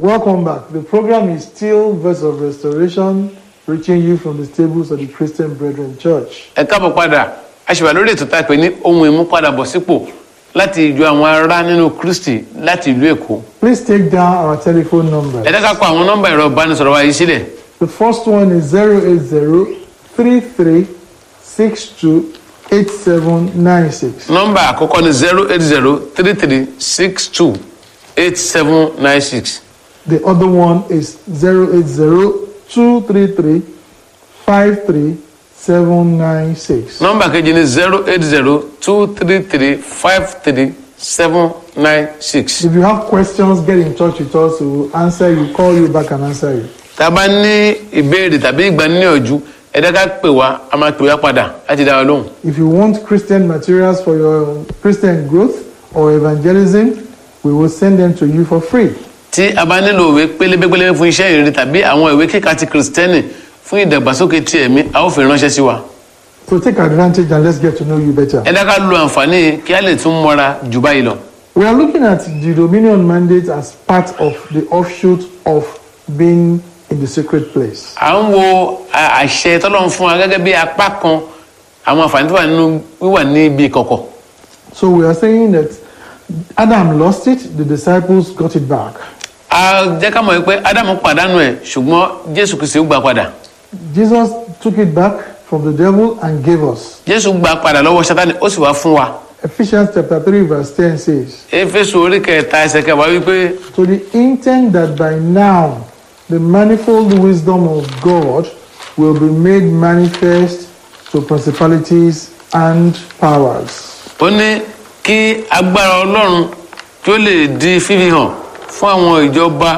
Welcome back. The program is still Verse of Restoration, reaching you from the stables of the Christian Brethren Church. ẹ káàbọ̀ padà a ṣì wà lórí ètò tá a pè ní ohun ìmúpadàbọ̀sípò láti ìjọ àwọn ará nínú kristi láti ìlú èkó Please take down our telephone ẹ number. dẹ́ka kọ àwọn nọ́mbà ẹ̀rọ ìbánisọ̀rọ̀ wa yìí sílẹ̀ The first one is 080 33 62 8796. nọ́mbà àkọ́kọ́ ni zero eight zero three three six two eight seven nine six The other one is 080 233 53 796. nọ́mbà kejì ni zero eight zero two three three five three seven nine six. If you have questions, get in touch with us. We will answer you, call you back and answer you. tá a bá ní ìbéèrè tàbí ìgbaníyànjú ẹ dẹ́ka pè wá a máa pè wá padà láti dá wa lóhùn. If you want Christian materials for your Christian growth or evangelism, we will send them to you for free. tí a bá nílò ìwé pélébépélébé fún iṣẹ́ ìrírí tàbí àwọn ìwé kíkà ti kìrìsìtẹ́nì fún ìdàgbàsókè ti ẹ̀mí a ó fi ránṣẹ́ sí wa. So take advantage and let's get to know you better. ẹ dáká lo àǹfààní yìí kí a lè tún mọ́ra jù báyìí lọ. We are looking at the Dominion mandate as part of the offshoot of being in the secret place. à ń wo a- àṣẹ tọ́lọ́run fún wa gẹ́gẹ́ bí apá kan àwọn àǹfààní tó wà nínú wíwà ní ibi ìkọ̀kọ̀. So we are saying that Adam lost it, the disciples got it back. a jẹ́ ká mọ̀ pé ádámù pàdánù ẹ̀ ṣùgbọ́n jésù kìí ṣe ó gbà padà. Jesus took it back from the devil and gave us. jésù gbà padà lọ́wọ́ sátani ó sì wá fún wa. Ephesians chapter 3 verse 10 says, éfésù orí kẹta ẹsẹ̀ kẹwàá wípé To the intent that by now the manifold wisdom of God will be made manifest to principalities and powers. ó ní kí agbára ọlọ́run kí ó lè di fífi hàn fún àwọn ìjọba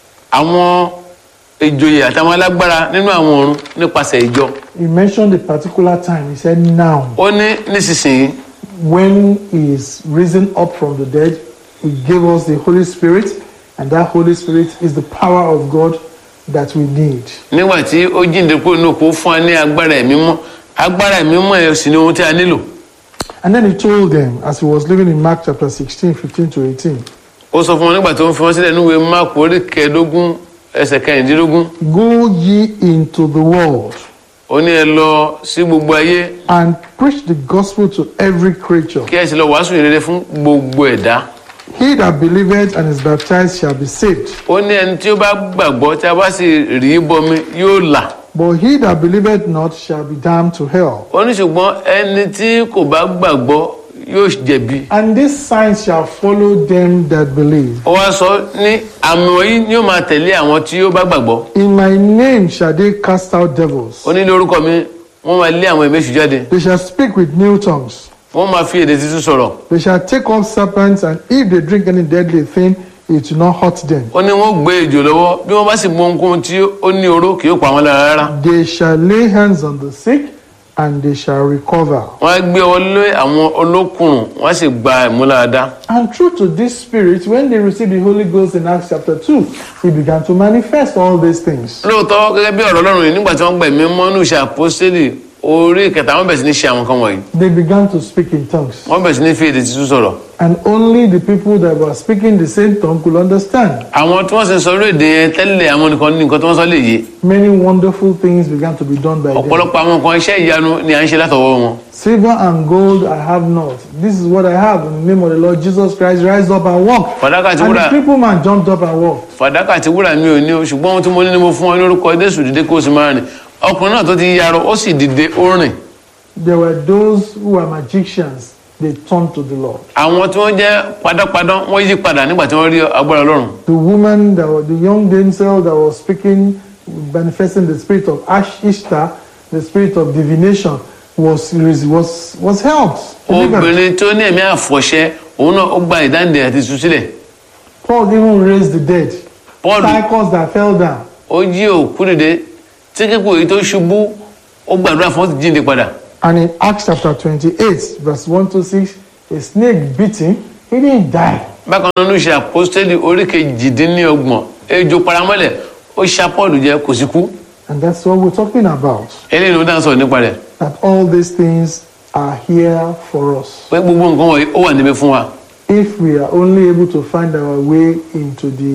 àwọn ìjòyè àtàwọn alágbára nínú àwọn ọ̀run nípasẹ̀ ìjọ. He mentioned a particular time. He said, Now, ó ní nísinsìnyí when he is risen up from the dead, he gave us the Holy Spirit, and that Holy Spirit is the power of God that we need. nígbà tí ó jíǹde kúrò ní òkú fún wa ní agbára ẹ̀mí mọ́ agbára ẹ̀mí mọ́ ẹ̀ sì ni ohun tí a nílò. And then he told them, as he was living in Mark chapter 16, 15 to 18, ó sọ fún wọn nígbà tó ń fi wọn sílẹ̀ níwèé máàpù orí kẹẹ̀ẹ́dógún ẹsẹ̀ kẹrìndínlógún Go ye into the world ó ní ẹ lọ sí gbogbo ayé and preach the gospel to every creature. kí ẹ sì lọ wàásù ìrere fún gbogbo ẹ̀dá. He that believeth and is baptized shall be saved, ó ní ẹni tí ó bá gbàgbọ́ tí a bá sì rí bọmi yóò là. but he that believeth not shall be damned to hell. ó ní ṣùgbọ́n ẹni tí kò bá gbàgbọ́ yóò jẹ̀bi. And these signs shall follow them that believe. ó wá sọ ní àmì wọ̀nyí ni yóò máa tẹ̀lé àwọn tí ó bá gbàgbọ́. In my name shall they cast out devils. ó ní lórúkọ mi wọ́n máa lé àwọn ẹ̀mí èṣù jáde. They shall speak with new tongues. wọ́n máa fi èdè tuntun sọ̀rọ̀. They shall take up serpents, and if they drink any deadly thing, it will not hurt them. ó ní wọ́n gbé ejò lọ́wọ́ bí wọ́n bá sì mú ohunkóhun tí ó ní oró kì yóò pa wọ́n lára rárá. They shall lay hands on the sick, and they shall recover. wọ́n á gbé ọwọ́ lé àwọn olókùnrùn wọ́n á sì gba ìmúláradá. And true to this spirit, when they received the Holy Ghost in Acts chapter 2, he began to manifest all these things. lóòótọ́ gẹ́gẹ́ bí ọ̀rọ̀ ọlọ́run yìí nígbà tí wọ́n gba ẹ̀mí mọ́ ní ìṣe àpọ́sítélì orí kẹta wọ́n bẹ̀rẹ̀ sí ní ṣe àwọn kan wọ̀nyí. They began to speak in tongues. wọ́n bẹ̀rẹ̀ sí ní fi èdè tuntun sọ̀rọ̀. And only the people that were speaking the same tongue could understand. àwọn tí wọ́n sì ń sọ orí èdè yẹn tẹ́lẹ̀ àwọn nìkan ní nǹkan tí wọ́n sọ lè yé. Many wonderful things began to be done by them. ọ̀pọ̀lọpọ̀ àwọn nǹkan iṣẹ́ ìyanu ni à ń ṣe látọwọ́ wọn. Silver and gold I have not. This is what I have in the name of the Lord Jesus Christ. Rise up and walk. fàdákà àti And wúrà the crippled man jumped up and walked. fàdákà àti wúrà mi ò ní o ṣùgbọ́n ohun tí mo ní ni mo fún ọ lórúkọ Jésù dìde kó o sì máa rìn ọkùnrin náà tó ti yarọ ó sì dìde ó rìn. There were those who were magicians. They turned to the Lord. àwọn tí wọ́n jẹ́ padàpadà wọ́n yí padà nígbà tí wọ́n rí agbára Ọlọ́run. The woman, that was, the young damsel that was speaking, manifesting the spirit of Ash Ishtar, the spirit of divination, was was was helped. delivered. obìnrin tó ní ẹ̀mí àfọ̀ṣẹ òun náà ó gba ìdáǹdè àti ìtúsílẹ̀. Paul even raised the dead. Paul Cycles that fell down. ó jí òkú dìde tí kíkú èyí tó ṣubú ó gbàdúrà fún ó ti jíǹde padà. And in Acts chapter 28, verse 1 to 6, a snake bit him. He didn't die. bákan náà ló ṣe àpọ́stẹ́lì orí kejìdínlọ́gbọ̀n ejò paramọ́lẹ̀ ó ṣá Paul jẹ kò sí kú And that's what we're talking about. eléyìí ló dá sọ̀rọ̀ nípa rẹ̀ That all these things are here for us. pé gbogbo nǹkan wọ̀nyí ó wà níbẹ̀ fún wa If we are only able to find our way into the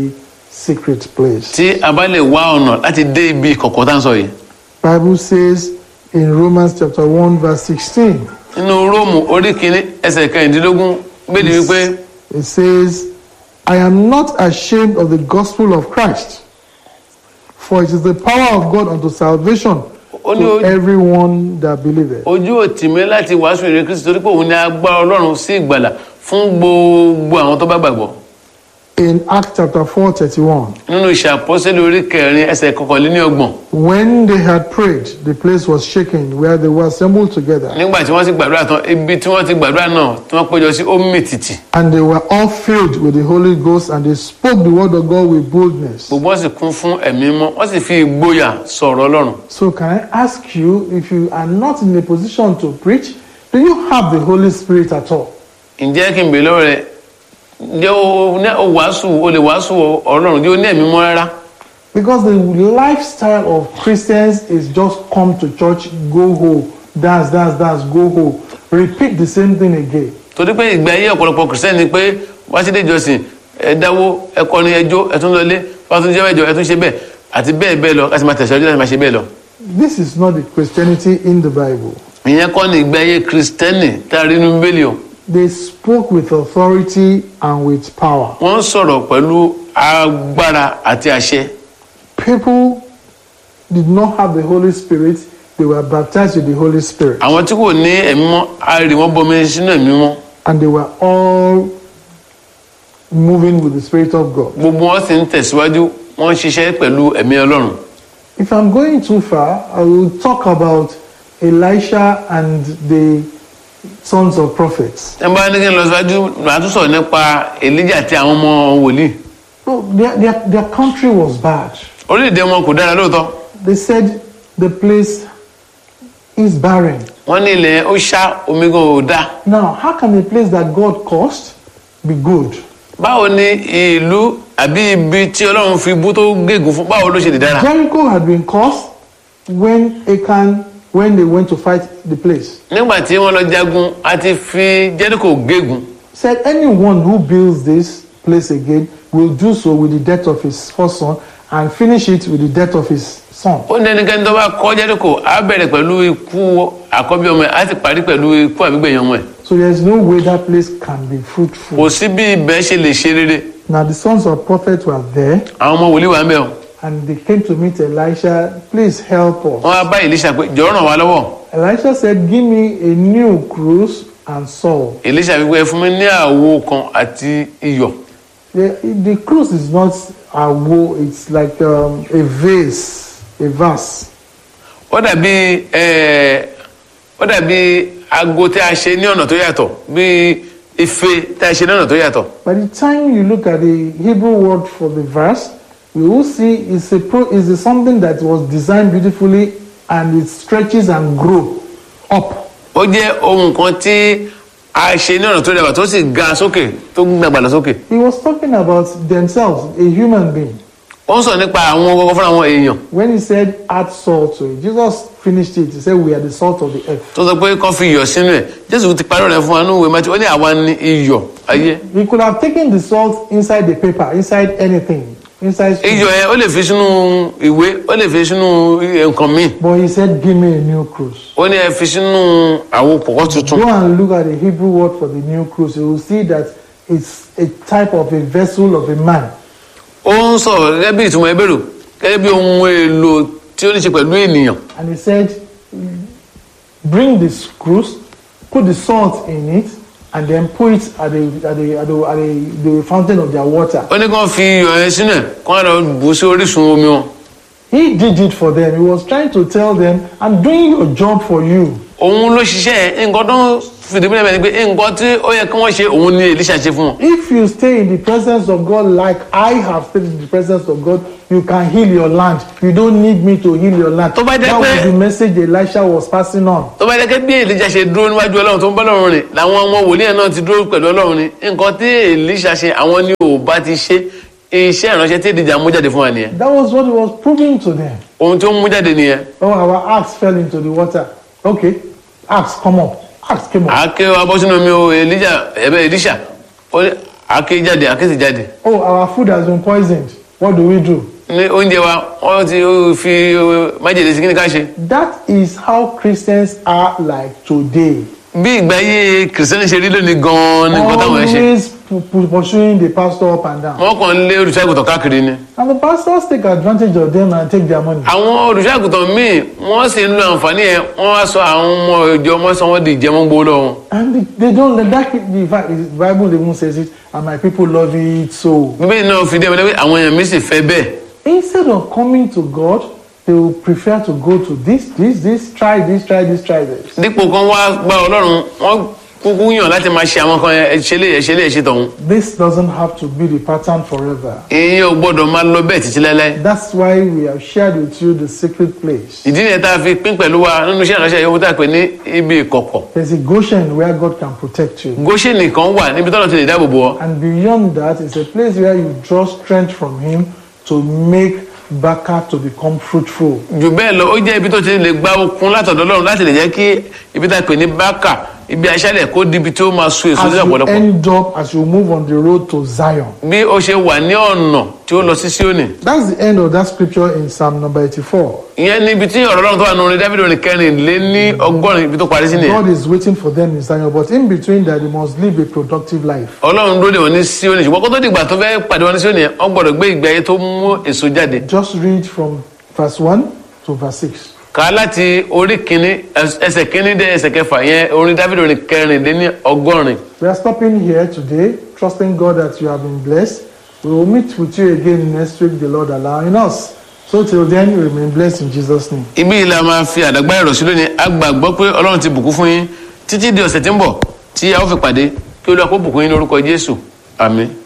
secret place. tí a bá lè wá ọ̀nà láti dé ibi kọ̀kọ̀ tá à ń sọ yìí Bible says in Romans chapter 1 verse 16, nínú róòmù orí kìíní ẹsẹ̀ kẹrìndínlógún bẹ́ẹ̀ wípé it says, I am not ashamed of the gospel of Christ, for it is the power of God unto salvation ó ní to ojú- everyone that believeth. ojú òtì mi láti wàásù ìrere kristu torí pé òun ní agbára ọlọ́run sí ìgbàlà fún gbogbo àwọn tó bá gbàgbọ́ In Acts chapter 4 31, nínú ìṣàpọ́sẹ́lẹ̀ orí kẹrin ẹsẹ̀ kọkànléníọgbọ̀n when they had prayed, the place was shaken where they were assembled together, nígbà tí wọ́n ti gbàdúrà tán ibi tí wọ́n ti gbàdúrà náà tí wọ́n péjọ sí ó mì tìtì and they were all filled with the Holy Ghost, and they spoke the word of God with boldness. gbogbo wọn sì kún fún ẹ̀mí mọ́ wọ́n sì fi ìgboyà sọ̀rọ̀ ọlọ́run So, can I ask you if you are not in a position to preach, do you have the Holy Spirit at all? ǹjẹ́ kí n bèèrè lọ́wọ́ rẹ̀ ǹjẹ́ o ní o wàásù o lè wàásù ọlọ́run ǹjẹ́ o ní ẹ̀mí mọ́ rárá Because the lifestyle of Christians is just come to church, go home, dance, dance, dance, go home, repeat the same thing again. torí pé ìgbà ayé ọ̀pọ̀lọpọ̀ kìrìsìtẹ́nì ni pé wá sí ìjọsìn ẹ dáwó ẹ kọrin ẹjọ́ ẹ tún lọlé wá tún jẹ́ ẹjọ́ ẹ tún ṣe bẹ́ẹ̀ àti bẹ́ẹ̀ bẹ́ẹ̀ lọ láti máa tẹ̀síwájú láti máa ṣe bẹ́ẹ̀ lọ. This is not the Christianity in the Bible. ìyẹn kọ́ ni ìgbà ayé kìrìsìtẹ́nì tá a rí nínú bíbélì o They spoke with authority and with power. wọ́n ń sọ̀rọ̀ pẹ̀lú agbára àti àṣẹ People did not have the Holy Spirit, they were baptized with the Holy Spirit. àwọn tí kò ní ẹ̀mí mọ́ a rí wọn bomi sínú ẹ̀mí mọ́ And they were all moving with the Spirit of God. gbogbo wọn sì ń tẹ̀síwájú wọ́n ń ṣiṣẹ́ pẹ̀lú ẹ̀mí ọlọ́run If I'm going too far, I will talk about Elisha and the sons of prophets. ẹ bá ní kí n lọ síwájú màá tún sọ̀rọ̀ nípa èlíjà àti àwọn ọmọ wòlíì No, their, their, their country was bad. orílẹ̀-èdè wọn kò dára lóòótọ́ They said the place is barren. wọ́n ní ilẹ̀ ó ṣá omi gan ò dáa Now, how can a place that God caused be good? báwo ni ìlú àbí ibi tí ọlọ́run fi bú tó gégùn fún báwo ló ṣe lè dára Jericho had been caused when Achan, when they went to fight the place. nígbà tí wọ́n lọ jagun a ti fi jẹ́ríkò gégùn Said anyone who builds this place again will do so with the death of his first son and finish it with the death of his son. ó ní ẹnikẹ́ni tó bá kọ́ jẹ́ríkò á bẹ̀rẹ̀ pẹ̀lú ikú àkọ́bí ọmọ ẹ̀ á sì parí pẹ̀lú ikú àbígbẹ̀yìn ọmọ ẹ̀ So there's no way that place can be fruitful. kò sí bí ibẹ̀ ṣe lè ṣe rere Now the sons of prophets were there àwọn ọmọ wòlíì wà ń bẹ̀ o and they came to meet Elisha. Please help us. wọ́n á bá Èlíṣà pé jọ̀ọ́ ràn wá lọ́wọ́ Elisha said, Give me a new cruise and salt. Èlíṣà wípé ẹ fún mi ní àwo kan àti iyọ̀ The, the cruise is not a woe, it's like um, a vase, a vase. ó dàbí ẹ ó dàbí aago tí a ṣe ní ọ̀nà tó yàtọ̀ bí ife tí a ṣe ní ọ̀nà tó yàtọ̀ By the time you look at the Hebrew word for the verse, you will see it's a pro, it's a something that was designed beautifully and it stretches and grow up. ó jẹ́ ohun kan tí a ṣe ní ọ̀nà tó rẹwà tó sì ga sókè tó gbàgbà lọ sókè He was talking about themselves, a human being. ó ń sọ nípa àwọn gbogbo fúnra àwọn èèyàn When he said add salt to it, Jesus finished it. He said we are the salt of the earth. tó sọ pé kán fi iyọ̀ sínú ẹ̀ jésù ti parí rẹ̀ fún wa ní ìwé mẹ́tí ó ní àwa ní iyọ̀ ayé He could have taken the salt inside the paper, inside anything, inside. food. iyọ̀ yẹn ó lè fi sínú ìwé ó lè fi sínú nǹkan míì But he said, Give me a new cruise. ó ní ẹ fi sínú àwo pọ̀kọ́ tuntun Go and look at the Hebrew word for the new cruise. You will see that it's a type of a vessel of a man. ó ń sọ̀rọ̀ gẹ́gẹ́ bí ìtumọ̀ ẹbẹ̀rù gẹ́gẹ́ bí ohun èlò tí ó ní ṣe pẹ̀lú ènìyàn And he said, Bring this cruise, put the salt in it, and then put it at the, at the, at the, at the, the fountain of their water. ó ní kán fi iyọ̀ yẹn sínú ẹ̀ kán lọ bù sí orísun omi wọn He did it for them. He was trying to tell them, I'm doing your job for you. òun ló ṣiṣẹ́ ẹ̀ nǹkan tó ń fìdí mílẹ̀ bẹ́ẹ̀ ni pé nǹkan tí ó yẹ kí wọ́n ṣe òun ni Èlíṣà ṣe fún wọn If you stay in the presence of God like I have stayed in the presence of God, you can heal your land. You don't need me to heal your land. Tó bá jẹ́ That pé- was the message Elisha was passing on. tó bá dẹ́kẹ́ bí Èlíṣà ṣe dúró níwájú Ọlọ́run tó ń bá Ọlọ́run rìn làwọn ọmọ wòlíì ẹ̀ náà ti dúró pẹ̀lú Ọlọ́run ni nǹkan tí Èlíṣà ṣe àwọn ni ò bá ti ṣe iṣẹ́ ìránṣẹ́ tí Èlíjà mú jáde fún wa nìyẹn That was what he was proving to them. ohun tó ń mú jáde nìyẹn Oh, our axe fell into the water. Okay, axe come up. Axe came up. àáké wa bọ́ sínú omi o Èlíjà ẹ̀bẹ̀ Èlíṣà ó ní àáké jáde àáké sì jáde Oh, our food has been poisoned. what do we do? ní oúnjẹ wa wọ́n ti fi májèlé sí kí ni ká ṣe. That is how Christians are like today. bí ìgbà ayé kìrìsìtẹ́nì ṣe rí lónìí gan-an ní nǹkan táwọn ẹ̀ ṣe. Always pu- pu- pursuing the pastor up and down. wọ́n kàn ń lé olùṣàgùtàn káàkiri ni. And the pastors take advantage of them and take their money. àwọn olùṣàgùtàn míì wọ́n sì ń lo àǹfààní yẹn wọ́n wá sọ àwọn ọmọ ìjọ wọn sọ wọ́n di ìjẹmọ́gbó lọ́wọ́. And they- they don't let that. In fact, the Bible even says it, and my people love it so. bíbélì náà fi dé ẹgbẹ́ àwọn èèyàn mi sì fẹ́ bẹ́ẹ̀. Instead of coming to God, they will prefer to go to this, this, this, try this, try this, try this. dípò kan wá gba ọlọ́run wọ́n kúkú yàn láti máa ṣe àwọn kan ẹ ṣe lè ẹ ṣe lè ẹ ṣe tọ̀hún. This doesn't have to be the pattern forever. ìyẹn ò gbọ́dọ̀ máa lọ bẹ́ẹ̀ títí láéláé. That's why we have shared with you the secret place. ìdí nìyẹn tá a fi pín pẹ̀lú wa nínú iṣẹ́ ìránṣẹ́ yòówù tá a pè ní ibi ìkọ̀kọ̀. There's a Goshen where God can protect you. Góṣẹ́nì kan wà níbi tọ́lọ̀ ti lè dáàbò bò ọ́. And beyond that, it's a place where you draw strength from Him to make Baka to become fruitful. jù bẹ́ẹ̀ lọ ó jẹ́ ibi tó ti lè gba okun látọ̀dọ̀ ọlọ́run láti lè jẹ́ kí ibi tá a pè ní bákà ibi aṣálẹ̀ kó di ibi tí ó máa so èso As sí you ọ̀pọ̀lọpọ̀. end up, as you move on the road to Zion. bí ó ṣe wà ní ọ̀nà tí ó lọ sí Síónì. That's the end of that scripture in Psalm number 84. ìyẹn ní ibi tí ọ̀rọ̀ ọlọ́run tó wà nínú orin Dáfídì orin kẹrin lé ní ọgọ́rin ibi tó parí sí nìyẹn. God is waiting for them in Zion, but in between that, they must live a productive life. ọlọ́run dúró dè wọ́n ní Síónì ṣùgbọ́n kó tó dìgbà tó fẹ́ pàdé wọn ní Síónì yẹn wọ́n gbọ́dọ̀ gbé ìgbé ayé tó mú èso jáde. Just read from verse 1 to verse 6. kà á láti orí kìíní ẹs- ẹsẹ̀ kìíní dé ẹsẹ̀ kẹfà yẹn orin Dáfídì orin kẹrin lé ní ọgọ́rin. We are stopping here today, trusting God that you have been blessed. We will meet with you again next week, the Lord allowing us. So till then, remain blessed in Jesus' name. ibi yìí la máa fi àdàgbà ẹ̀rọ sí lónìí a gbàgbọ́ pé ọlọ́run ti bùkún fún yín títí di ọ̀sẹ̀ tí ń bọ̀ tí a ó fi pàdé kí olúwa kó bùkún yín lórúkọ jésù àmín.